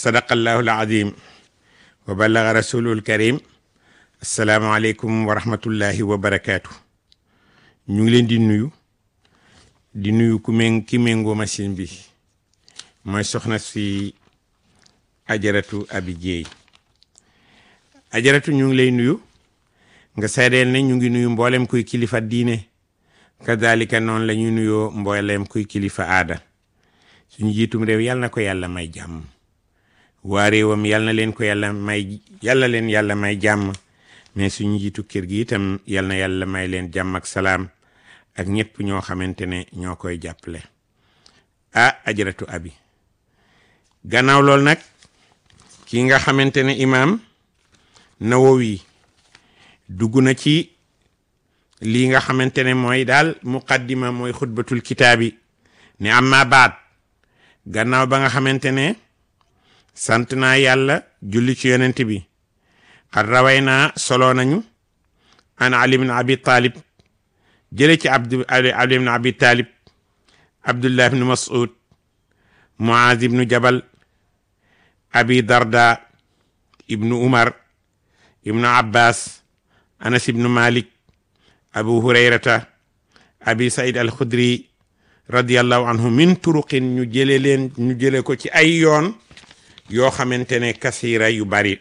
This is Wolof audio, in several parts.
sadaqallahu alazim wa ballaga rasulul karim asalaamaaleykum wa rahmatullahi wa barakaatu ñu ngi leen di nuyu di nuyu ku méng ki méngoo machine bi mooy soxna si ajaratu abi jeey ajaratu ñu ngi lay nuyu nga seedeel ne ñu ngi nuyu mboolem kuy kilifa diine kadalika noonu la ñuy nuyoo mboolem kuy kilifa aada suñu jiitum réew yàlla na ko yàlla may jàmm waa réewam yàlla na leen ko yàlla may yàlla leen yàlla may jàmm mais suñu jiitu kër gi itam yàlla na yàlla may leen jàmm ak salaam ak ñëpp ñoo xamante ne ñoo koy jàppale ah ajaratu abi gannaaw loolu nag ki nga xamante ne imaam Nawawi dugg na ci lii nga xamante ne mooy daal muqaddima mooy xutbatul kitaabi ne amma baat gannaaw ba nga xamante ne sant naa yàlla julli ci yonent bi xat raway naa solo nañu an ali ibn abi talib jële ci abdu ali ibn abi talib abdullah ibn mas'ud muaz ibnu jabal abi darda ibnu umar ibnu abbas anas ibnu malik abu hurayrata abi said al khudri radiallahu anhu min turuqin ñu jële leen ñu jële ko ci ay yoon yoo xamante ne kasira yu bari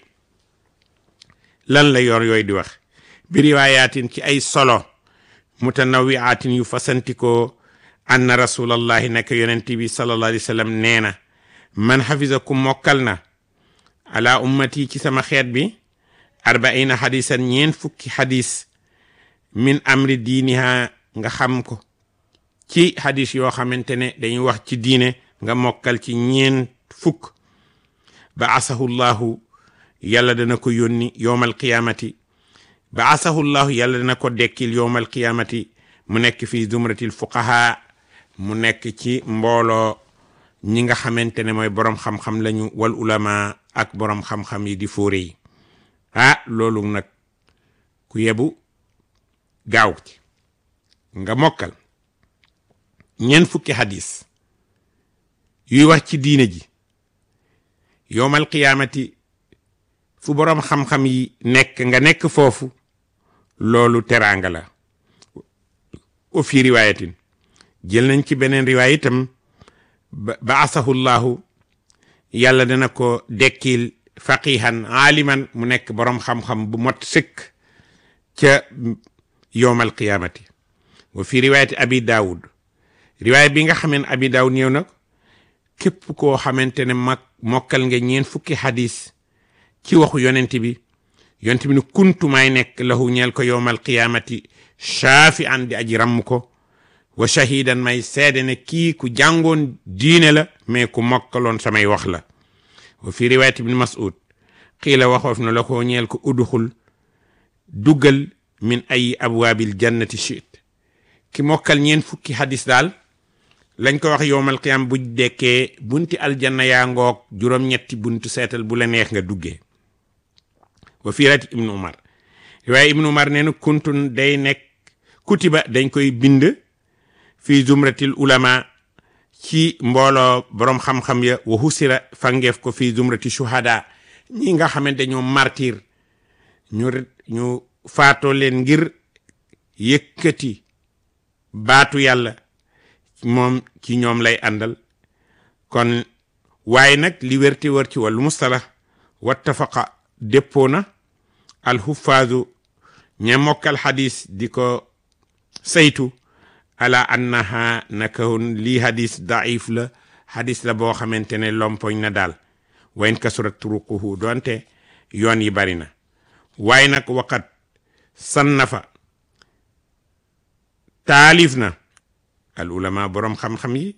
lan la yoon yooyu di wax bi riwaayatin ci ay solo mutanawiatin yu fasantikoo anna rasulallahi naka yonent bi sallallahu alayhi wa sallam nee na man xafisa ku mokkal na ala ummati ci sama xeet bi arbaina xadisan ñeen fukki xadis min amri diiniha nga xam ko ci xadis yoo xamante ne dañuy wax ci diine nga mokkal ci ñeen fukk ba asahu llahu yàlla dana ko yónni yowmal qiyamati ba asahu llahu yàlla dana ko dekkil yowmal qiyamati mu nekk fii zumratil fuqaha mu nekk ci mbooloo ñi nga xamante ne mooy boroom xam-xam lañu wal ulama ak boroom xam-xam yi di fóore yi ah loolu nag ku yebu gaaw ci nga mokkal ñeent fukki hadis yuy wax ci diine ji yowmal qiyaamati fu boroom xam-xam yi nekk nga nekk foofu loolu teraanga la o fi riwaayatin jël nañ ci beneen riwaay itam ba asahu llahu yàlla dana ko dekkil faqihan aaliman mu nekk boroom xam-xam bu mot sëkk ca yowmal qiyaamati wa fi riwaayati abi daawud riwaay bi nga xameen abi daawud ñëw na képp koo xamante ne mag mokkal nga ñeen fukki xadis ci waxu yonent bi yonent bi ne kuntu may nekk lahu ñeel ko yowmal qiyaamati shaafi an di aji ramm ko wa shahidan may seede ne kii ku jàngoon diine la mais ku mokkaloon samay wax la wa fi riwaayat ibn mas'ud xiila waxoof na la ko ñeel ko udxul duggal min ay abwaabil jannati shit ki mokkal ñeen fukki xadis daal lañ ko wax yowmal qiyam bu dekkee bunti aljanna yaa ngoog juróom-ñetti buntu seetal bu la neex nga duggee wa fi riwaayat ibn umar riwaaya ibn umar nee na kuntun day nekk kutiba dañ koy bind fi zumratil ulama ci mbooloo boroom xam-xam ya wa husira fangeef ko fi zumrati shuhada ñi nga xamante ñoo martir ñu ñu faatoo leen ngir yëkkati baatu yàlla moom ci ñoom lay àndal kon waaye nag li wérti wër ci wàllu mustala wattafaqa déppoo na alxufaazu ña mokkal xadis di ko saytu ala annaha nakahun lii hadis daif la hadis la boo xamante ne lompoñ na daal wayn kasurat turuquhu doonte yoon yi bari na waaye nag waqat sannafa taalif na al ulama boroom xam-xam yi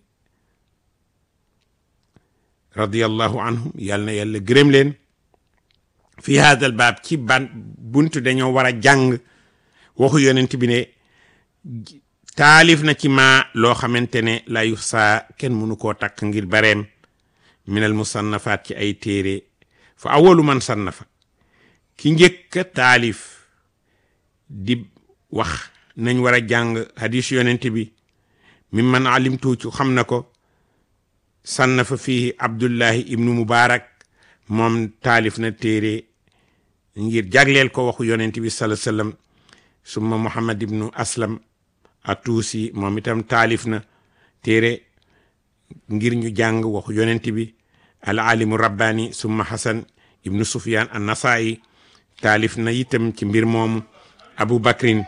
radiyallahu anhum yàlla na yàlla gërëm leen fi hadal baab ci ban buntu dañoo war a jàng waxu yonent bi ne taalif na ci maa loo xamante ne la yu saa kenn mënu koo takk ngir bareem minal musannafaat ci ay téere fa awalu man sannafa ki njëkka taalif di wax nañ war a jàng hadis yonent bi min man alimtu ci xam na ko sannafa fihi abdullahi ibnu mubarak moom taalif na téere ngir jagleel ko waxu yonent bi sala sallam summa muhammad ibnu aslam atuusi moom itam taalif na téere ngir ñu jàng waxu yonent bi al alimu rabbani summa hasan ibnu sufyan an nasaayi taalif na itam ci mbir moomu abu bakrin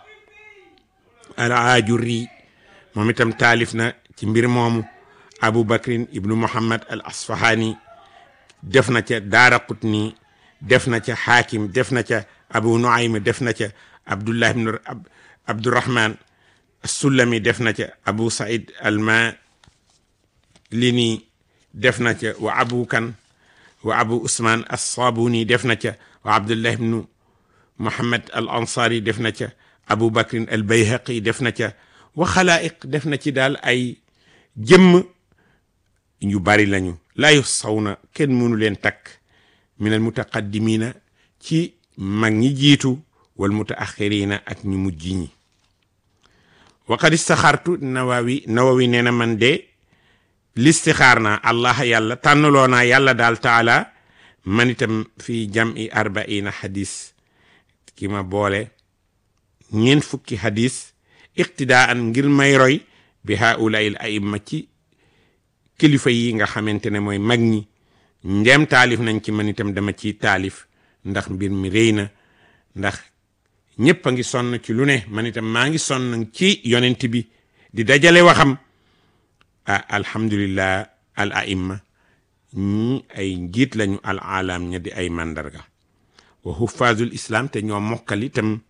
al ajurri moom itam taalif na ci mbir moomu abu bakrin ibnu muhammad al asfahani def na ca daara qutni def na ca xaakim def na ca abu nuaym def na ca abdullah ibnu abdurahman sulami def na ca abu said alma lini def na ca wa abu kan wa abu usman assabuni def na ca wa abdullah ibnu muhammad al ansari def na ca abu bakrin al bayhaqi def na ca wa xalaa'iq def na ci daal ay jëmm ñu bari lañu laa yu saw na kenn mënu leen takk min al mutaqaddimina ci mag ñi jiitu wal mutaaxirina ak ñu mujj ñi wa qad istaxartu nawawi nawawi nee na man de listixaar naa allah yàlla tànnaloo naa yàlla daal taala man itam fi jam'i arbaina hadis ki ma boole ñeent fukki hadis iqtidaan ngir may roy bi haulail aimma ci kilifa yi nga xamante ne mooy mag ñi ndeem taalif nañ ci man itam dama ci taalif ndax mbir mi rëy na ndax ñëpp a ngi sonn ci lu ne man itam maa ngi sonn ci yonent bi di dajale waxam ah alhamdulillah al aimma ñi ay njiit lañu al alam ña di ay mandarga wa huffazul islam te ñoo mokkal itam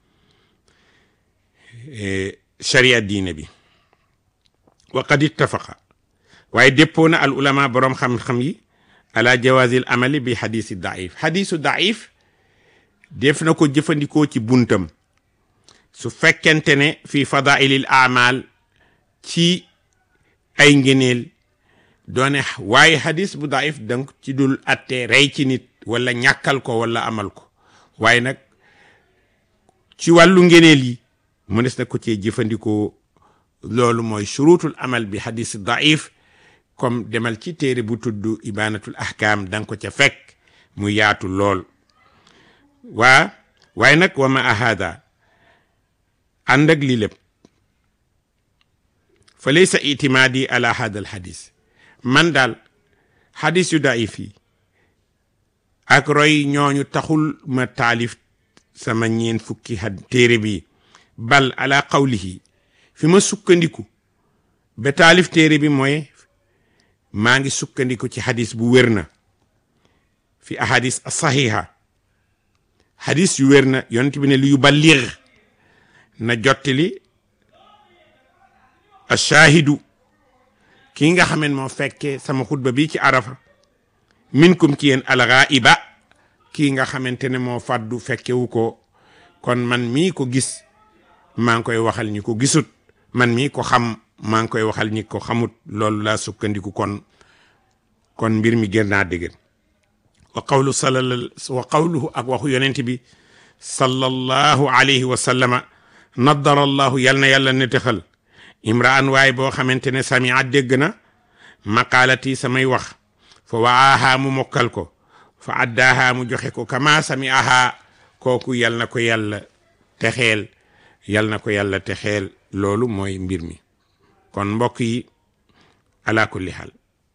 sharia diine bi wa qad ittafaqa waaye déppoo na al ulama boroom xam-xam yi ala jawazil amali bi xadisi daif xadisu daif def na ko jëfandikoo ci buntam su fekkente ne fi fadailil amal ci ay ngeneel doone waaye xadis bu daif donc ci dul atte rey ci nit wala ñàkkal ko wala amal ko waaye nag ci wàllu ngeneel yi mënees na ko cee jëfandikoo loolu mooy shurutul amal bi xadis daif comme demal ci téere bu tudd ibanatul ahkam da nga ko ca fekk mu yaatu lool waa waaye nag wa ma ahada ànd ak lii lépp fa laysa itimaadi ala hada al xadis man daal xadis yu daif yi ak roy ñooñu taxul ma taalif sama ñeen fukki had téere bi bal ala qawlihi fi ma sukkandiku ba taalif téere bi mooy maa ngi sukkandiku ci xadis bu wér na fi ahadis saxiha xadis yu wér na yonent bi ne li yu ballir na jottali ashaahidu kii nga xamen moo fekkee sama xutba bi ci arafa minkum ci yéen alxaiba kii nga xamante ne moo fàddu fekkewu ko kon man mii ko gis maa ngi koy waxal ñi ko gisut man mii ko xam maa ngi koy waxal ñi ko xamut loolu laa sukkandiku kon kon mbir mi gën naa dëgër wa qawlu salal wa qawluhu ak waxu yonent bi sallallahu alayhi wa sallama naddara allahu yal na yàlla netexal imraan waay boo xamante ne samia dégg na maqaalati samay wax fa waaha mu mokkal ko fa addaaha mu joxe ko kama samiaha kooku yal na ko yàlla texeel yal na ko yàlla texeel loolu mooy mbir mi kon mbokk yi ala kulli xaal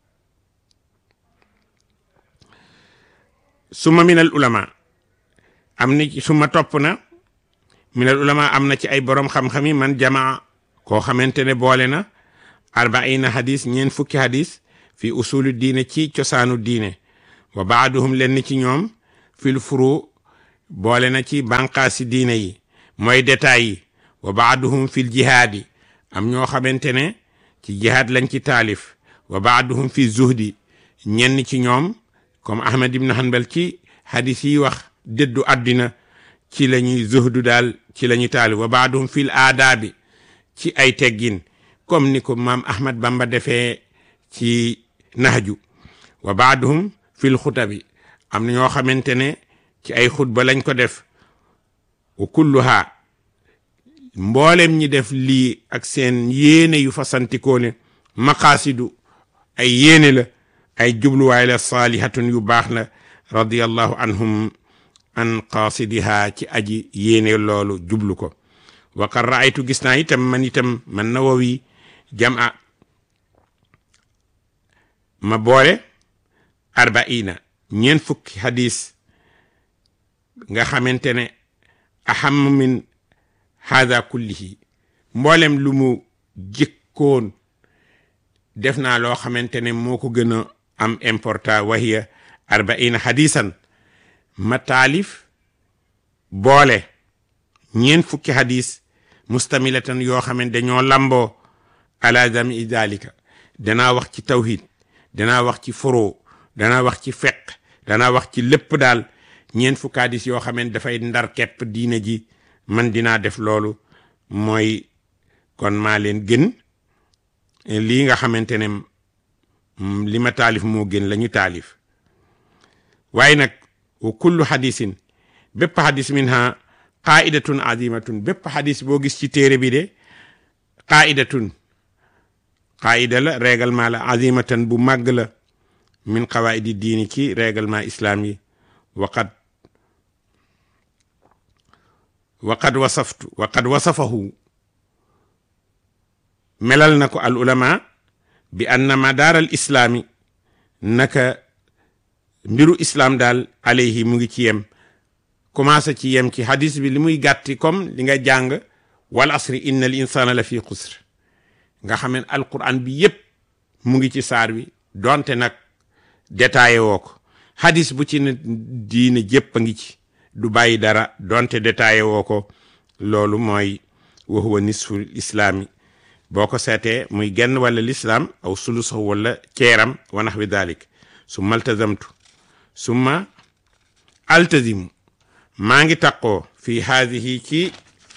suma minal ulama am na suma topp na minal ulama am na ci ay borom xam-xam yi man jamaa koo xamante ne boole na arbaina hadis ñeen fukki hadis fi usulu diine ci cosaanu diine wa baaduhum lenn ci ñoom fil furu boole na ci banqaasi diine yi mooy détails yi wa baaduhum fil jihaadi am ñoo xamante ne ci jihaad lañ ci taalif wa baaduhum fi zuhdi ñenn ci ñoom comme ahmad ibn hanbal ci hadis yi wax dëddu àddina ci la ñuy zuhdu daal ci la ñuy taalif wa baaduhum fil aadaabi ci ay teggin comme ni ko maam ahmad bamba defee ci nahju wa baaduhum fil xutabi am na ñoo xamante ne ci ay xutba lañ ko def wa kulluha mboolem ñi def lii ak seen yéene yu fasantikoo ne maqaasidu ay yéene la ay jubluwaay la saalihatun yu baax la radiyallahu anhum an qaasidiha ci aji yéene loolu jublu ko wa qad raaytu gis naa itam man itam man nawawi jama ma boole arbaina ñeent fukki hadis nga xamante ne aham min hada kullihi mboolem lu mu jëkkoon def naa loo xamante ne moo ko gën a am important wahiya arbaina hadisan ma taalif boole ñeent fukki hadis mustamilatan yoo xamante dañoo lamboo ala jami dalika danaa wax ci tawhid danaa wax ci furo danaa wax ci feq danaa wax ci lépp daal ñeent fukki hadis yoo xamante dafay ndar kepp diine ji man dinaa def loolu mooy kon maa leen gën lii nga xamante ne li ma taalif moo gën la ñu taalif waaye nag wa kullu hadisin bépp hadis minha qaidatun azimatun bépp hadis boo gis ci téere bi de qaidatun qaida la règlement la azimatan bu màgg la min qawaidi diini ci règlement islam yi waqad waqad wasaftu waqad wasafahu melal na ko al ulama bi anna madaar al islaami naka mbiru islam daal alayhi mu ngi ci yem commencé ci yem ci hadis bi li muy gàtti comme li nga jàng wal asri inna al insana la fi xusr nga xam ne alquran bi yépp mu ngi ci saar bi donte nag détaillé woo ko hadis bu ci ne diine jépp a ngi ci du bàyyi dara donte détaillé woo ko loolu mooy wa huwa nisful islaami boo ko seetee muy genn wala lislaam aw sulusahu wala ceeram wa naxwi dalik summa altazamtu summa altazimu maa ngi taqoo fi haadihi ci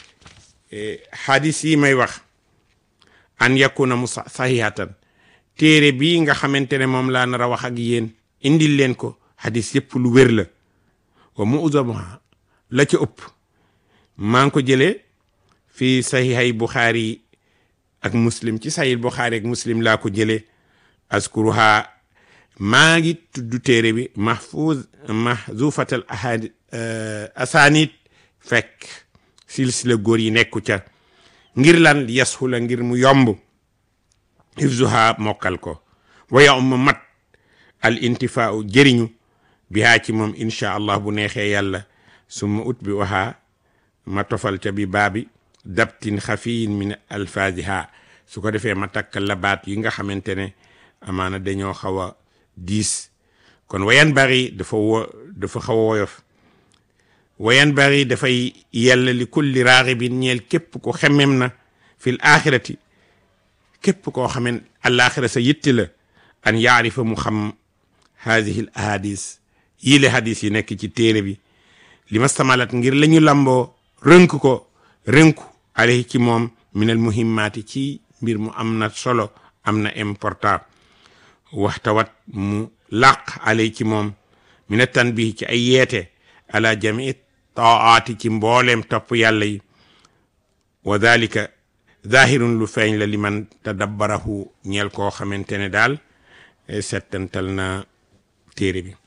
hadis yi may wax an yakuna mu sahihatan téere bii nga xamante ne moom laa nar a wax ak yéen indil leen ko hadis yëpp lu wér la wa mu'zamuha la ca ëpp maa ngi ko jëlee fi sahihay buxaari ak muslim ci sahih buxaari ak muslim laa ko jëlee askuruha maa ngi tudd téere bi mahfuz mahzufatal ahadi asanit fekk silsila góor yi nekku ca ngir lan yashula ngir mu yomb hifzuha mokkal ko waya um mat al intifaau jëriñu bihaa ci moom inchaa allah bu neexee yàlla summa ut bi wahaa ma tofal ca bi baabi dabtin xafiyin min alfaziha su ko defee ma takk labaat yi nga xamante ne amaana dañoo xaw a diis kon wayan bari dafa wo dafa xaw a woyof wayan bari dafay yàlla li kulli raaxibin ñeel képp ko xemem na fil axirati képp koo xamen alaxira sa yitti la an yaarifa mu xam haadihi l ahadis yii le hadis yi nekk ci téere bi li ma stamalat ngir la ñu lamboo rënk ko rënku alayhi ci moom minal muhimmaati ci mbir mu am na solo am na important waxtawat mu làq alay ci moom mina tanbihi ci ay yeete ala jamii taati ci mbooleem topp yàlla yi wa dalika zahirun lu feeñ la li man tadabbarahu ñeel koo xamante ne daal settantal na téere bi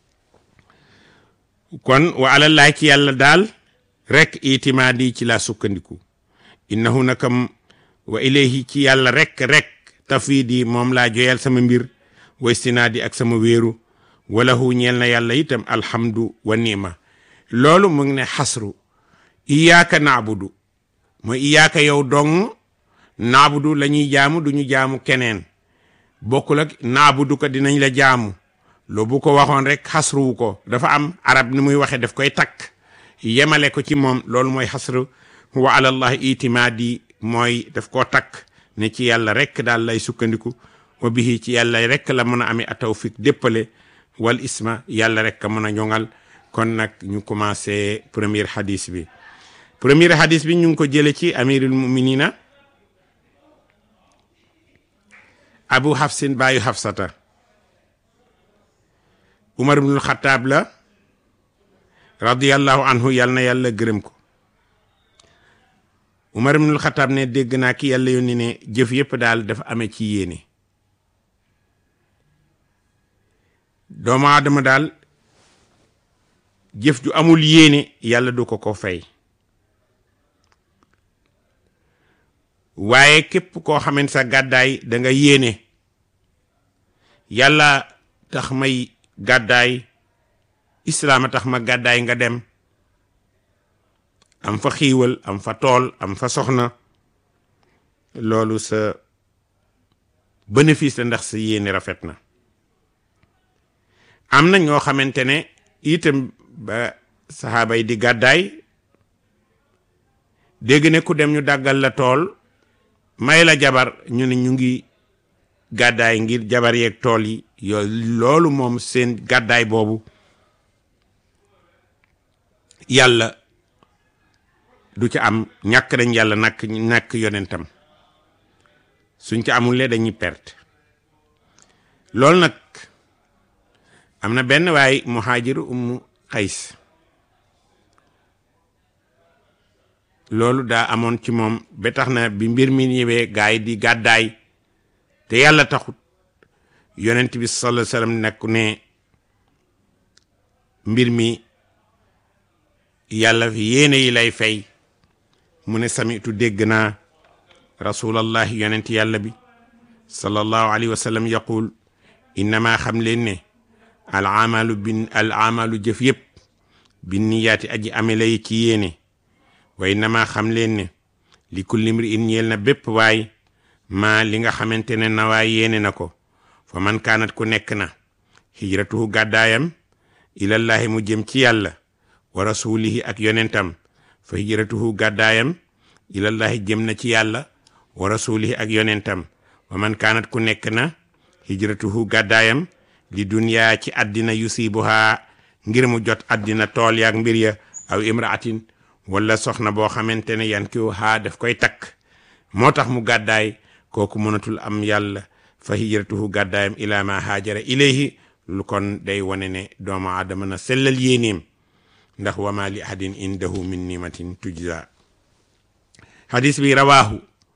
kon wa alallahi ci yàlla daal rek itimaadi ci laa sukkandiku innahu nakam wa ilayhi ci yàlla rek rek tafidi moom laa joyal sama mbir wa istinaadi ak sama wéeru walahu ñeel na yàlla itam alhamdu wa nima loolu mu ngi ne xasru iyaaka naabudu mooy iyaaka yow dong naabudu la ñuy jaamu du ñu jaamu keneen bokkul ak naabudu ko dinañ la jaamu loo bu ko waxoon rek xasruwu ko dafa am arab ni muy waxee daf koy takk yemale ko ci moom loolu mooy xasru wa alallahi itimaadi mooy daf koo takk ne ci yàlla rek daal lay sukkandiku wa bihi ci yàlla rek la mën a amee a tawfiq déppale wal isma yàlla rek a mën a ñoŋal kon nag ñu commencé premier hadis bi premier hadis bi ñu ngi ko jële ci amirul muminina abu hafsin baayu hafsata umar ibnul xataab la radiyallahu anhu yal na yàlla gërëm ko umar ibnul xataab ne dégg naa ki yàlla yónni ne jëf yépp daal dafa amee ci yéene doomu aadama daal jëf ju amul yéene yàlla du ko ko fay waaye képp koo xaman sa gàddaay da nga yéene yàlla tax may gàddaay islaama tax ma gàddaay nga dem am fa xiiwal am fa tool am fa soxna loolu sa bénéfice la ndax sa yéene rafet na am na ñoo xamante ne itam ba saxaaba yi di gàddaay dégg ne ku dem ñu dàggal la tool may la jabar ñu ne ñu ngi gàddaay ngir jabar yeeg tool yi yooyu loolu moom seen gàddaay boobu yàlla du ci am ñàkk dañ yàlla nakk nàkk yonentam suñ ci amulee dañuy perte loolu nag am na benn waay muhaajiru ummu xays loolu daa amoon ci moom ba tax na bi mbir mi ñëwee gaay di gàddaay te yàlla taxut yonent bi sallallahu alayhi wasallam nekk ne mbir mi yàlla fi yéene yi lay fay mu ne samitu dégg naa rasulallahi yonent yàlla bi sallallahu alayhi wa sallam yaqul innama xam leen ne al amalu bin al amalu jëf yëpp bin niyaati aji amela yi ci yéene wa innama xam leen ne li kulli mri in ñeel na bépp waay maa li nga xamante ne na waay yéene na ko fa man kaanat ku nekk na hijratuhu gàddaayam ilallahi mu jëm ci yàlla wa rasulihi ak yonentam fa hijratuhu gàddaayam ilallahi jëm na ci yàlla wa rasulihi ak yonentam wa man kaanat ku nekk na hijratuhu gàddaayam li duniyaa ci àddina yusibuha ngir mu jot àddina tool yaak mbir ya aw imraatin wala soxna boo xamante ne yan kiw haa daf koy takk moo tax mu gàddaay kooku mënatul am yàlla fa hijratuhu gàddaayam ila ma haajara ilayhi lu kon day wane ne doomu aadama na sellal yéenéem ndax wama li ahadin indahu min nimatin tujza hadis bi rawaahu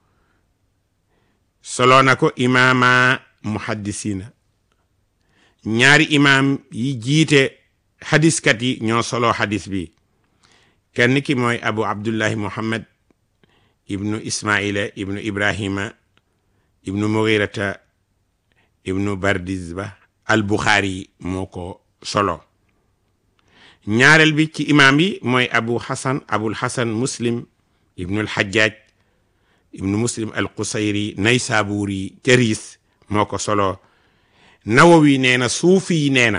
solo na ko imaama muhaddisina ñaari imaam yi jiite hadiskat yi ñoo solo hadis bi kenn ki mooy abu abdullahi muhammad ibnu ismaila ibnu ibrahima ibnu mughirata ibnu bardizba al buxaari moo ko solo ñaareel bi ci imaam yi mooy abu hasan abul hasan muslim ibnu al hajjaj ibnu muslim al qusayri naysaburi jaris moo ko solo nawawi nee na suufi yi nee na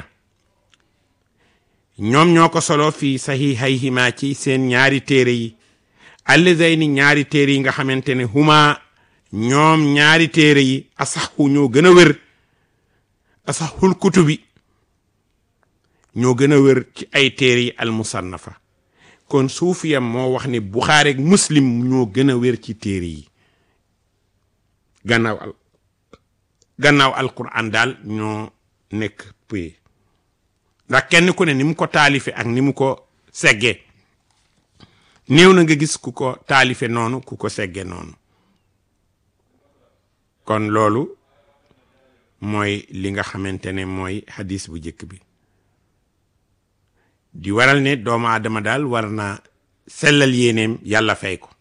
ñoom ñoo ko solo fii sahihayhima ci seen ñaari téere yi allazayni ñaari téere yi nga xamante ne huma ñoom ñaari téere yi asaxu ñoo gën a wér asaxul kutubi ñoo gën a wér ci ay téere yi al musannafa kon suufiyam moo wax ne buxaari ak muslim ñoo gën a wér ci téere yi gannaaw al gannaaw alquran daal ñoo nekk puye ndax kenn ku ne ni mu ko taalife ak ni mu ko segge néew na nga gis ku ko taalife noonu ku ko segge noonu kon loolu mooy li nga xamante ne mooy hadis bu njëkk bi di waral ne doomu aadama daal war na sellal yéeneem yàlla fay ko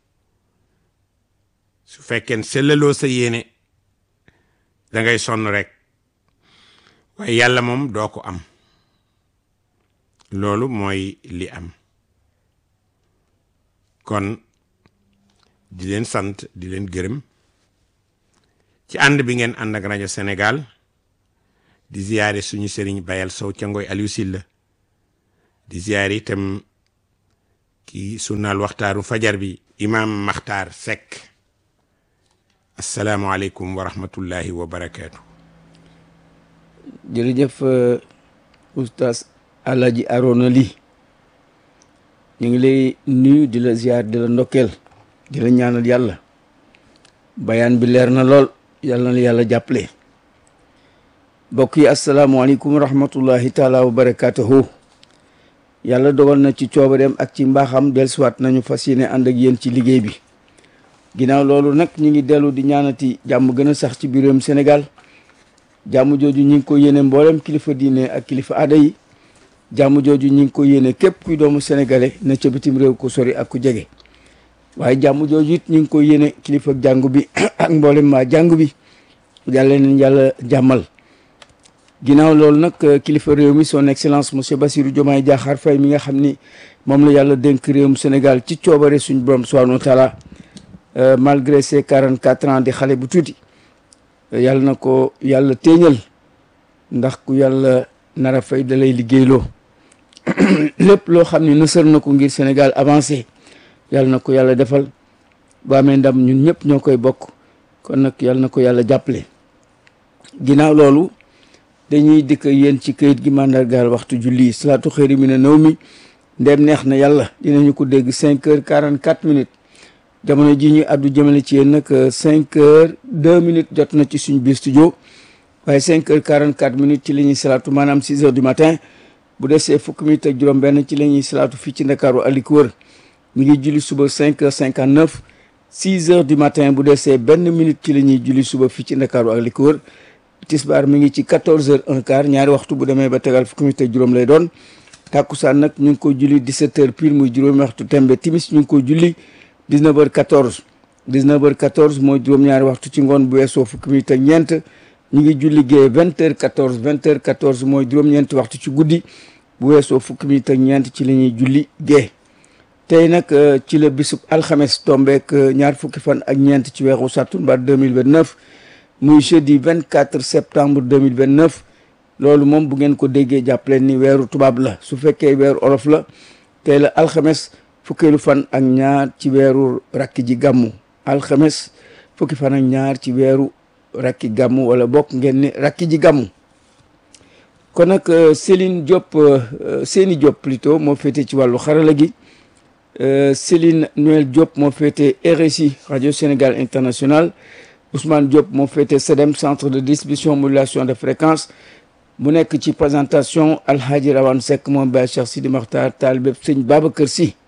su fekkee sellaloo sa yéene da ngay sonn rek waaye yàlla moom doo ko am loolu mooy li am kon di leen sant di leen gërëm ci ànd bi ngeen ànd ak rajo Sénégal di ziyaare suñu sëriñ Bayal Sow ca Ngoy Aliou Silla di ziyaare itam ki sunnaal waxtaaru fajar bi imaam Maxtaar Seck asalaamualeykum wa rahmatullahi wa barakaatu. jërëjëf oustaz Alaaji Arona Ly ñu ngi lay nuyu di la ziar di la ndokkeel di la ñaanal yàlla bayaan bi leer na lool yàlla na la yàlla jàppale mbokk yi asalaamaaleykum wa rahmatullahi taala wa barakaatuhu yàlla dogal na ci coobareem ak ci mbaaxam dellusiwaat nañu fas yéene ànd ak yéen ci liggéey bi ginnaaw loolu nag ñu ngi dellu di ñaanati jàmm gën a sax ci biiram Sénégal jàmm jooju ñi ngi ko yéene mboolem kilifa diine ak kilifa aada yi jàmm jooju ñi ngi ko yéene képp kuy doomu sénégalais na ca bitim réew ko sori ak ku jege waaye jàmm jooju it ñi ngi ko yéene kilifa jàngu bi ak mboolem maa jàngu bi yàlla leen yàlla jàmmal ginnaaw loolu nag kilifa réew mi son excellence monsieur Bassirou Diomaye Diakhar Faye mi nga xam ni moom la yàlla dénk réewum Sénégal ci coobare suñu borom subhanahu wa taala malgré ses quarante quatre ans di xale bu tuuti yàlla na ko yàlla téeñal ndax ku yàlla nara fay da lay liggéeyloo lépp loo xam ne nësër na ko ngir Sénégal avancé yàlla na ko yàlla defal ba amee ndam ñun ñëpp ñoo koy bokk kon nag yàlla na ko yàlla jàppale ginnaaw loolu dañuy dikk yéen ci kayit gi mandargaal waxtu julli salaatu xëyri mi ne naw mi ndem neex na yàlla dinañu ko dégg cinq heures quarante quatre minutes jamono ji ñu addu jëmale ci yéen nag cinq heures deux minutes jot na ci suñ biir studio waaye cinq heures quarante quatre minutes ci la ñuy salaatu maanaam six heures du matin bu desee fukki minutes ak juróom benn ci la ñuy salaatu fii ci ndakaaru aliku wër mi ngi julli suba cinq heures cinquante neuf six heures du matin bu desee benn minute ci la ñuy julli suba fii ci ndakaaru ak li ko wër tisbaar mi ngi ci quatorze heures un quart ñaari waxtu bu demee ba tegal fukki minute ak juróom lay doon tàkkusaan nag ñu ngi ko julli dix-sept heures pile muy juróomi waxtu tembe timis ñu ngi ko julli dix-neuf heures quatorze dix-neuf heures quatorze mooy juróom-ñaari waxtu ci ngoon bu weesoo fukki minute ak ñeent ñu ngi julli gée vingt heures quatorze vingt heures quatorze mooy juróom-ñeenti waxtu ci guddi bu weesoo fukki minute ak ñeent ci la ñuy julli gée tey nag ci la bisub alxames tombeek ñaar fukki fan ak ñeent ci weeru sàttumbar 2029 muy jeudi 24 septembre 2029 loolu moom bu ngeen ko déggee jàppaleen ni weeru tubaab la su fekkee weeru olof la tey la alxames fukkeelu fan ak ñaar ci weeru rakki ji gàmmu alxames fukki fan ak ñaar ci weeru rakki gàmmu wala bokk ngeen ni rakki ji gàmmu kon nag Céline Diop Séni Diop plutôt moo féete ci wàllu xarala gi Céline Noël Diop moo féete RSI radio Sénégal international Ousmane Diop moo féete CEDEM centre de distribution modulation de fréquence mu nekk ci présentation Alhaji Rawane Seck moom Baye Cheikh Sidi Makhtar taalibe Sëñ Babacar Sy